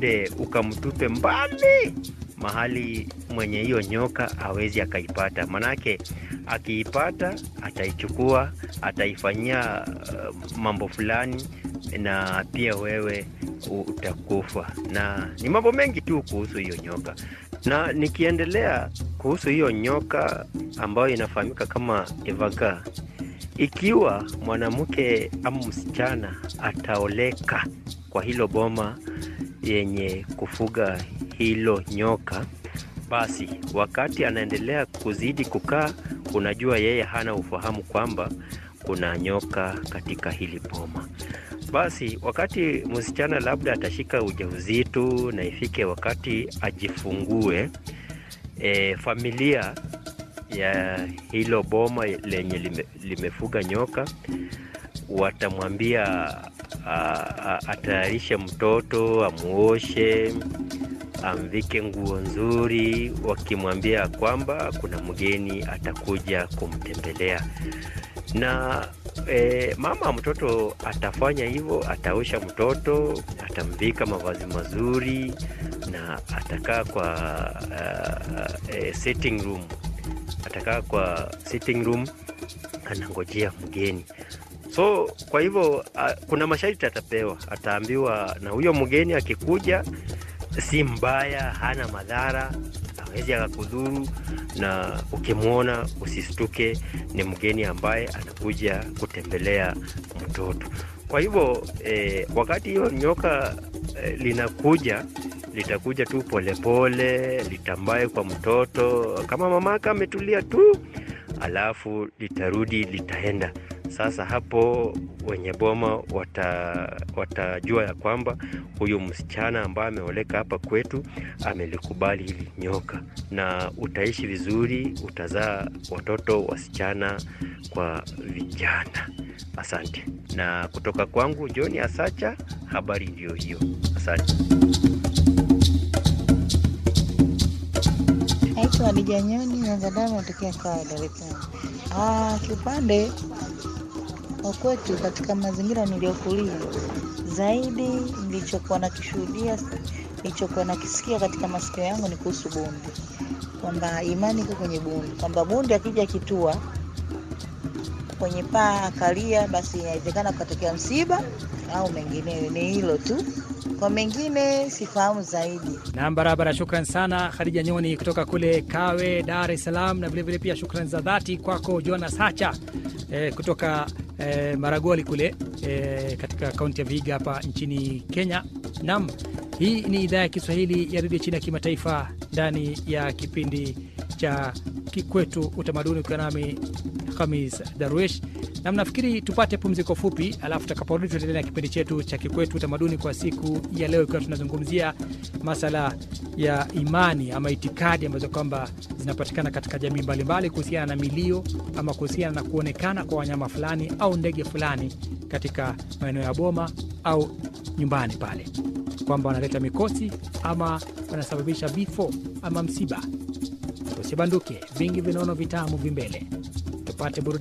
uende ukamtupe mbali mahali mwenye hiyo nyoka awezi akaipata, manake akiipata ataichukua, ataifanyia uh, mambo fulani, na pia wewe utakufa. Na ni mambo mengi tu kuhusu hiyo nyoka. Na nikiendelea kuhusu hiyo nyoka ambayo inafahamika kama evaga, ikiwa mwanamke ama msichana ataoleka kwa hilo boma yenye kufuga hilo nyoka, basi wakati anaendelea kuzidi kukaa, unajua yeye hana ufahamu kwamba kuna nyoka katika hili boma. Basi wakati msichana labda atashika ujauzito na ifike wakati ajifungue, e, familia ya hilo boma lenye lime, limefuga nyoka watamwambia atayarishe mtoto, amuoshe, amvike nguo nzuri, wakimwambia kwamba kuna mgeni atakuja kumtembelea na e, mama mtoto atafanya hivyo, ataosha mtoto, atamvika mavazi mazuri na atakaa kwa uh, uh, sitting room, atakaa kwa sitting room anangojea mgeni. So kwa hivyo uh, kuna masharti atapewa, ataambiwa na huyo mgeni akikuja, si mbaya, hana madhara, hawezi akakudhuru, na ukimwona usistuke, ni mgeni ambaye anakuja kutembelea mtoto. Kwa hivyo eh, wakati hiyo nyoka eh, linakuja litakuja tu polepole, litambaye kwa mtoto kama mamake ametulia tu, alafu litarudi, litaenda sasa hapo wenye boma wata, watajua ya kwamba huyu msichana ambaye ameoleka hapa kwetu amelikubali hili nyoka, na utaishi vizuri, utazaa watoto wasichana kwa vijana. Asante. Na kutoka kwangu John Asacha, habari ndiyo hiyo. Asante. Naitwa Hadija Nyoni Nazadamu, natokea Kawe, Dar es Salaam. Ah, kiupande wa kwetu katika mazingira niliyokulia, zaidi nilichokuwa nakishuhudia, nilichokuwa nakisikia katika masikio yangu ni kuhusu bundi, kwamba imani iko kwenye bundi, kwamba bundi akija kitua kwenye paa akalia, basi inawezekana kukatokea msiba au mengineyo. Ni hilo tu, kwa mengine sifahamu zaidi. Nam, barabara. Shukran sana Khadija Nyoni kutoka kule Kawe, Dar es Salaam, na vilevile pia shukran za dhati kwako Jonas Hacha eh, kutoka eh, Maragoli kule eh, katika kaunti ya Vihiga hapa nchini Kenya. Nam, hii ni idhaa ya Kiswahili ya redio chini ya kimataifa ndani ya kipindi cha Kikwetu Utamaduni, ukiwa nami Khamis Darwish na mnafikiri tupate pumziko fupi, alafu tutakaporudi tutaendelea na kipindi chetu cha Kikwetu Utamaduni kwa siku ya leo, ikiwa tunazungumzia masala ya imani ama itikadi ambazo kwamba zinapatikana katika jamii mbalimbali kuhusiana na milio ama kuhusiana na kuonekana kwa wanyama fulani au ndege fulani katika maeneo ya boma au nyumbani pale, kwamba wanaleta mikosi ama wanasababisha vifo ama msiba. Usibanduke, vingi vinaono vitamu vimbele, tupate burudani.